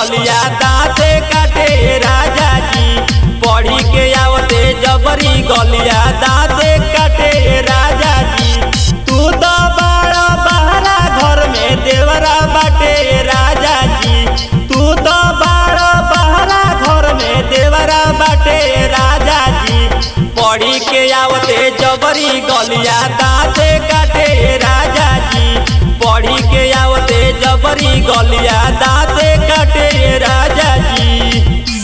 गलिया दाँते काटे राजा जी पढ़ी के आवते जबरी गलिया दाँते काटे राजा जी तू तो बड़ा बहरा घर में देवरा बाटे राजा जी तू तो बड़ा बहरा घर में देवरा बाटे राजा जी पढ़ी के आवते जबरी गलिया दाँते काटे राजा जी पढ़ी के आवते जबरी गलिया दाँते काटे राजा जी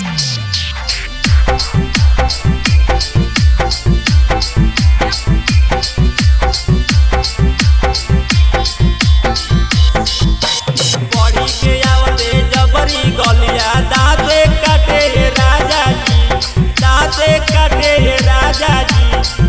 पढ़ी के आवते जबरी गलिया दाँते काटे राजा जी दाँते काटे राजा जी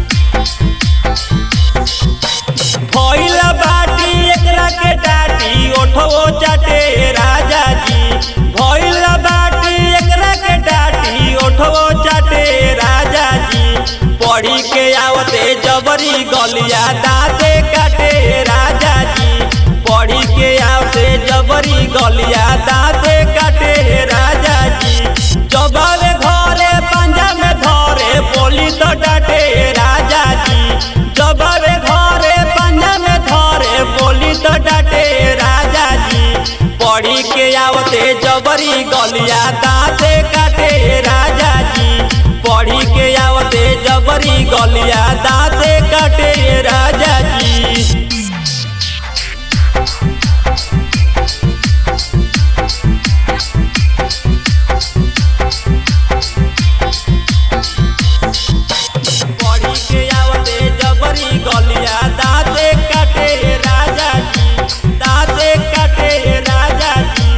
भइल बाटी एकरा के डाटी ओठो चाटे राजा जी भइल बाटी एकरा के डाटी ओठो चाटे राजा जी पढ़ी के आवते जबरी गलिया दाँते काटे राजा जी पढ़ी के आवते जबरी गलिया दाँते काटे राजा जी जबावे घरे पंजा में धरे बोली तो डाटे राजा जी जबावे घरे पंजा में धरे बोली तो डाटे राजा जी पढ़ी के आवते जबरी गलिया दाँते काटे राजा जी पढ़ी के आवते जबरी गलिया दाँते काटे राजा जी पढ़ी के आवते जबरी गलिया दाँते काटे राजा जी दाँते काटे राजा जी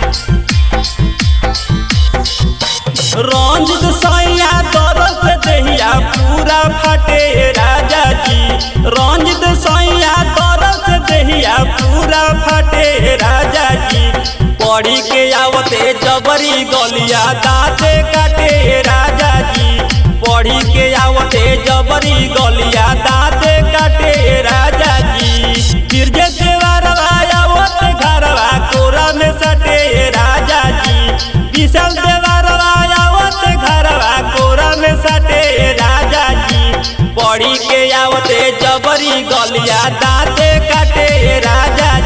रंजित सैया दरस दहिया पूरा फटे राजा जी रंजित सैया दरस दहिया पूरा फटे राजा जी पढ़ी के आवते जबरी गलिया दाँते काटे राजा जी पढ़ी के आवते जबरी गलिया दाँते काटे राजा जी गिरजे देवरवा आवत घरवा कोरा में सटे राजा जी विशाल देवरवा आवत घरवा कोरा में सटे राजा जी पढ़ी के आवते जबरी गलिया दाँते काटे राजा